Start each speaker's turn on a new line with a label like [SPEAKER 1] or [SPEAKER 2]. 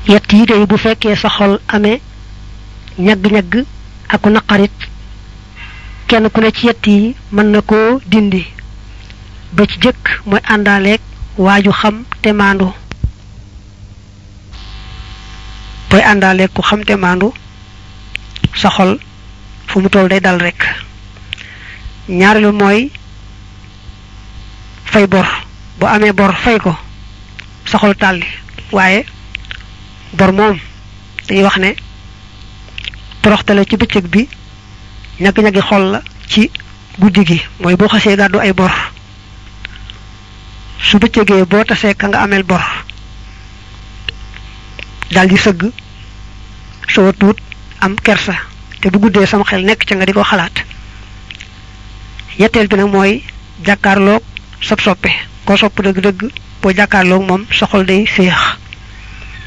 [SPEAKER 1] yett yi day bu fekkee sa xol amee ñagg-ñagg aku naqarit kenn ku ne ci yett yi mën na koo dindi ba ci jëkk mooy àndaaleeg waaju xam te maandu booy àndaaleeg ku xam te maandu sa xol fu mu toll day dal rek ñaareelu mooy fay bor bu amee bor fay ko sa xol tàlli waaye bor moom dañuy wax ne toroxtale ci bëccëg bi ñag-ñagi xol la ci guddi gi mooy boo xasee gàddu ay bor su bëccëgee boo tasee ka nga ameel bor daldi sëgg soo tuut am kersa te bu guddee sama xel nekk ca nga di ko xalaat yetteel bi nag mooy jàkkaarloog sab soppe koo sopp dëgg-dëgg boo jàkkaarloog moom sa xol day féex